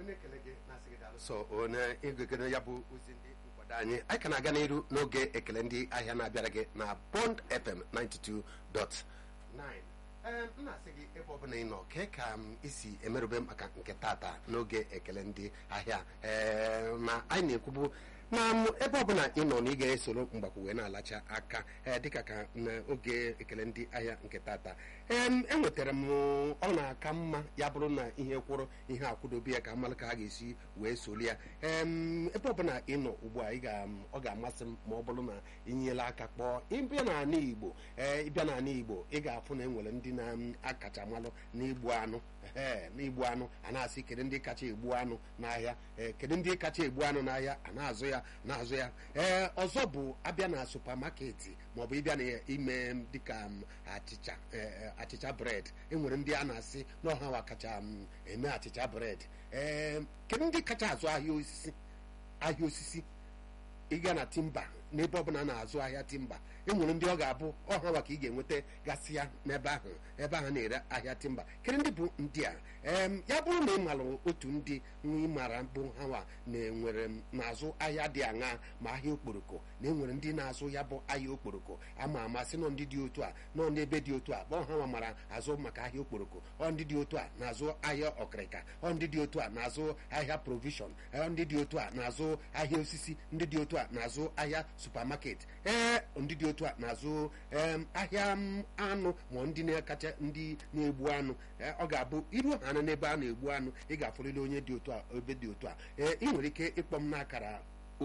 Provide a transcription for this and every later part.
na-ekele gị na-asị gị daalụ so onye igegere ya bụ ozi ndị nkwado anyị anyị ka na-aga n'iru n'oge ekele ndị ahịa na-abịara gị na Bond FM 92.9 ee m na-asị gị ebe ọbụla ị nọ kee ka m isi emerube maka nke tata n'oge ekele ndị ahịa ee ma anyị na-ekwubu na m ebe ọbụla ị nọ na ị ga-esoro mgbakwu wee na-alacha aka ee dịka ka n'oge ekele ndị ahịa nke tata ee enwetara m ọ na-aka mma ya bụrụ na ihe kwụrụ ihe akwụdobe ya ka mmalụ ka ha ga-esi wee soli ya ee ebe ọbụla ị nọ ugbu a ị ga ọ ga-amasị m ma ọ bụrụ na inyela aka kpọọ ịbịa n'ala Igbo ee ịbịa n'ala Igbo ị ga-afụ na enwere ndị na-akacha malụ n'igbu anụ ee n'igbu anụ a na-asị kedu ndị kacha egbu anụ n'ahịa ee kedu ndị kacha egbu anụ n'ahịa a na-azụ ya na-azụ ya ee ọzọ bụ abịa na supamaketi maọbụ ịbịa na ime dịka achịcha achịcha bred enwere ndị a na-asị n'ọha kacha eme achịcha bred ee kedu ndị kacha azụ ahịa osisi ahịa osisi ịga na timba n'ebe ọbụla na-azụ ahịa timba enwere ndị ọ ga-abụ ọha wa ka ị ga-enweta gasị ya n'ebe ahụ ebe ahụ na-ere ahịa timba kedu ndị bụ ndị a ya bụrụ na ị maara otu ndị ị mara bụ hawa na-enwere na-azụ ahịa dị aṅa ma ahịa okporoko na enwere ndị na-azụ ya bụ ahịa okporoko ama amasị nọ ndị dị otu a nọ n'ebe dị otu a bụ ọha mara azụ maka ahịa okporoko ọ ndị dị otu a na-azụ ahịa ọkịrịka ọ ndị dị otu a na-azụ ahịa provishọn ọ ndị dị otu a na-azụ ahịa osisi ndị dị otu a na-azụ ahịa supamaket ee ndị dị otu a na-azụ ahịa anụ ma ndị na-akacha ndị na-egbu anụ ọ ga-abụ iru ha n'ebe a na-egbu anụ ị ga-afụrịrị onye dị otu a ebe dị otu a ee ị nwere ike ịkpọ m n'akara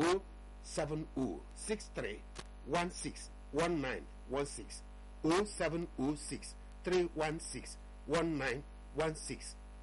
07063161916 07063161916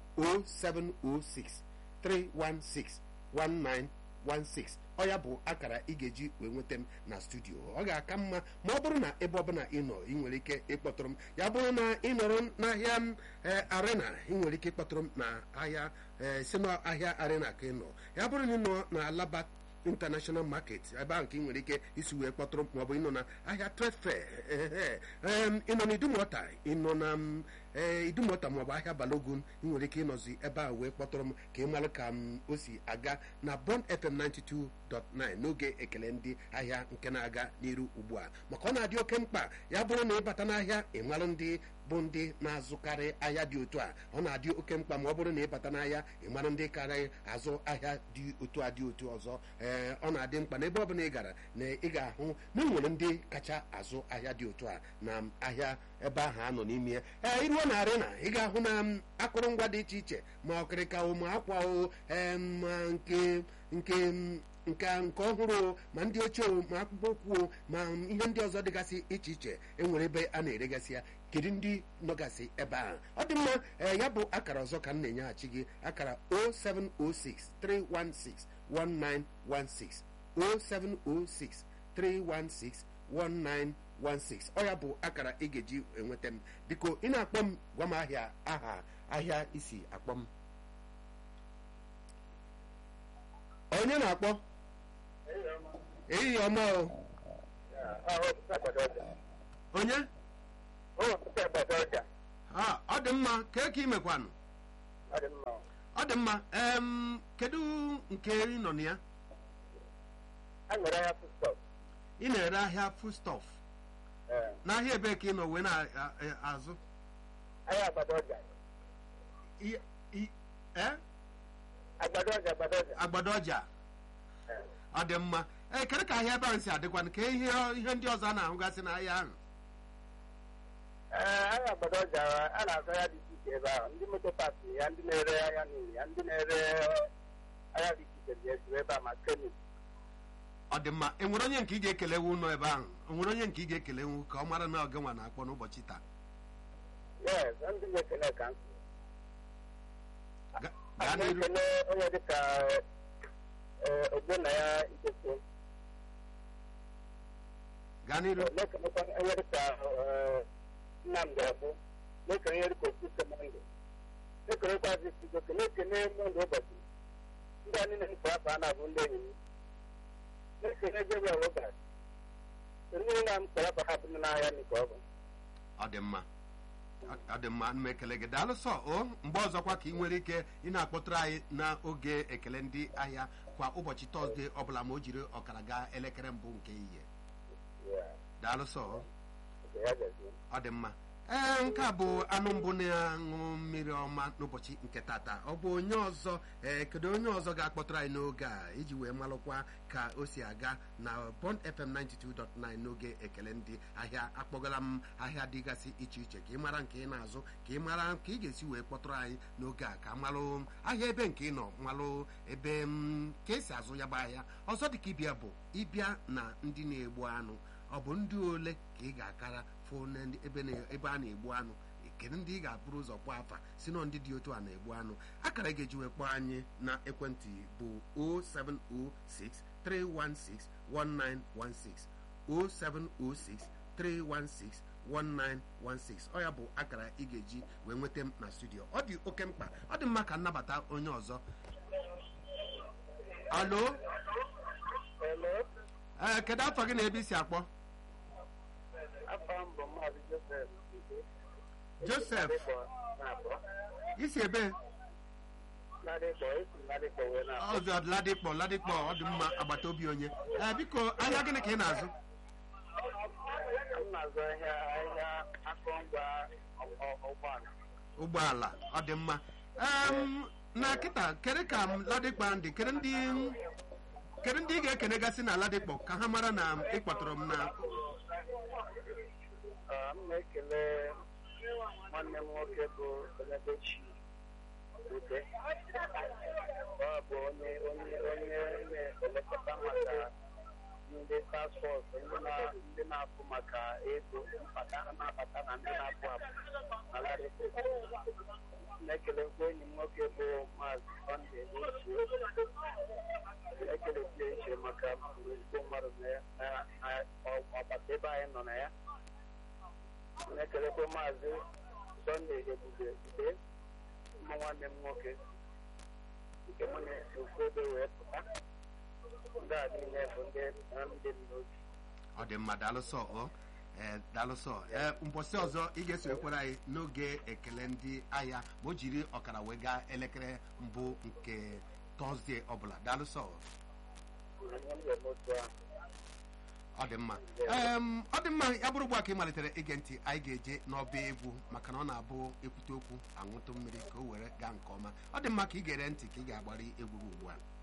07063161916 ọ ya bụ akara ị ga-eji wee nweta m na studio ọ ga-aka mma ma ọ bụrụ na ebe ọbụla ị nọ ị nwere ike ịkpọtụrụ m ya bụrụ na ị nọrọ n'ahịa m arena ị nwere ike ịkpọtụrụ m na ahịa si n'ahịa arena ka ị nọ ya bụrụ na ị nọ na alaba international market ebe ahụ ka ị nwere ike isi wee kpọtụrụ m maọbụ ịnọ na ahịa trade fair ị nọ na idumọta ị nọ na idumọta maọbụ ahịa balogun ị nwere ike ịnọzi ebe ahụ wee kpọtụrụ m ka ị mara ka m o si aga na Bond FM 92.9 n'oge ekele ndị ahịa nke na-aga n'iru ugbu a maka ọ na-adị oke mkpa ya bụrụ na ịbata n'ahịa ị mara ndị bụ ndị na-azụkarị ahịa dị otu a ọ na-adị oke mkpa ma ọ bụrụ na ịbata n'ahịa ị mara ndị karịa azụ ahịa dị otu a dị otu ọzọ ee ọ na-adị mkpa na ebe ọbụla ị gara na ị ga-ahụ na enwere ndị kacha azụ ahịa dị otu a na ahịa ebe ahụ a nọ n'ime ya ee iruo na arena ị ga-ahụ na akụrụngwa dị iche iche ma ọkịrịka o ma akwa o ma nke nke nke nke ọhụrụ ma ndị ochie ma akpụkpọ ụkwụ ma ihe ndị ọzọ dịgasị iche iche enwere ebe a na-eregasị ya kedu ndị nọgasị ebe ahụ ọ dị mma ee ya bụ akara ọzọ ka m na-enyeghachi gị akara 0706 316 1916 0706 316 1916 ọ ya bụ akara ị ga-eji enweta m biko ị na-akpọ m gwa m ahịa aha ahịa isi akpọ m onye na-akpọ ehihie ọma o onye ọ dị mma kee ka ị mekwanụ ọ dị mma kedu nke ị nọ na ya ị na-ere ahịa foodstuff n'ahịa ebe ka ị nọ wee na-azụ agbado ọja ọ dị mma ee kedu ka ahịa ebe ahụ si adịkwanụ ka ihe ihe ndị ọzọ a na-ahụgasị n'ahịa ahụ ee ahịa agbado ọja a na-azụ ahịa dị iche iche ebe ahụ ndị moto paaki ya ndị na-ere ahịa n'ụlọ ya ndị na-ere ahịa dị iche iche dị ezuru ebe a ma kemik ọ dị mma enwere onye nke ị ga-ekelewu ụlọ ebe ahụ enwere onye nke ị ga-ekelewu ka ọ mara na oge nwa na-akpọ n'ụbọchị taa yes ndị ga-ekele ka nsị gaa n'iru ekele onye dịka ogbonna ya ikeke gaa n'iru na-ekelekwa onye dịka nnamdị agbụ na-ekele onye dịka okwute mọndụ na-ekelekwazi sigoke na-ekele mọndụ ụbọchị ndị a niile nke afọ a na-abụ ndị enyi m na-ekele Gabriel Robert ndị niile m kpọrọ afọ ha bụ n'ahịa nke ọ bụ ọ dị mma ọ dị mma m ekele gị daalụ sọ o mgbe ọzọkwa ka ị nwere ike ị na-akpọtụrụ anyị n'oge ekele ndị ahịa kwa ụbọchị tọzdee ọbụla ma o jiri ọkara gaa elekere mbụ nke ihe daalụ sọ o. ọ dị mma ee nke a bụ anụ mbụ na-aṅụ mmiri ọma n'ụbọchị nke tata ọ bụ onye ọzọ ee kedu onye ọzọ ga-akpọtụrụ anyị n'oge a iji wee malụkwa ka o si aga na Bond FM 92.9 n'oge ekele ndị ahịa akpọgala m ahịa dịgasị iche iche ka ị mara nke ị na-azụ ka ị mara ka ị ga-esi wee kpọtụrụ anyị n'oge a ka malụ ahịa ebe nke ị nọ malụ ebe m ka esi azụ ya bụ ahịa ọzọ dịka ịbịa bụ ịbịa na ndị na-egbu anụ ọ bụ ndị ole ka ị ga-akara fụ na ndị- ebe na- ebe a na-egbu anụ kedu ndị ị ga-abụrụ ụzọ kpọọ afa si na ndị dị otu a na-egbu anụ akara ị ga-eji wee kpọọ anyị na ekwentị bụ 0706 316 1916 0706 316 1916 ọ ya bụ akara ị ga-eji wee nweta m na studio ọ dị oke mkpa ọ dị mma ka nnabata onye ọzọ alo Hello, ee kedu afọ gị na ebe i si akpọ afọ m bụ Maazị Joseph. Joseph. Ladikpọ na-abọ. isi ebe Ladikpọ, esi Ladikpọ wee na-abọ. ọzọ ladikpọ ladikpọ ọ dị mma agbata obi onye ee biko ahịa gịnị ka ị na-azụ M na-azụ ahịa ahịa akụrụngwa ọ- ọ- ụgbọala. ụgbọala ọ dị mma Em, na kịta kedu ka m ladikpọ ndị kedu ndị kedu ndị ị ga-ekenegasị na ladikpọ ka ha mara na ị kpọtụrụ m na Ọ, M na-ekele nwanne m nwoke bụ Elebechi Ute. Ọ bụ onye onye onye na-elekọta maka ndị task force ndị na- ndị na-apụ maka ego mkpata na-abata na ndị na-apụ apụ na Ladikpọ. na-ekelekwa enyi m nwoke bụ maazị Sunday Uche ekelekwa iche maka ezigbo mmadụ na ya- na- na ọgbata ebe anyị nọ na ya na-ekelekwa maazị Sunday Ebube Ude ụmụ nwanne m nwoke nke mụ na-esi ofu ebe wee pụta ndị a niile bụ ndị na ndị m n'obi ọ dị mma daalụsọ ọ ee daalụsọ ee mbọsị ọzọ ị ga-esonyekwara anyị n'oge ekele ndị ahịa ma o jiri ọkara wee gaa elekere mbụ nke tọzdee ọbụla daalụsọ anyị m ga-eme otu ahụ ọ dị mma Em, ọ dị mma ya bụrụ ugbu a ka ị malitere ige ntị anyị ga-eje n'ọba egwu maka na ọ na-abụ ekwute okwu aṅụtụ mmiri ka o were gaa nke ọma ọ dị mma ka ị gere ntị ka ị ga-agbara egwu gị ugbu a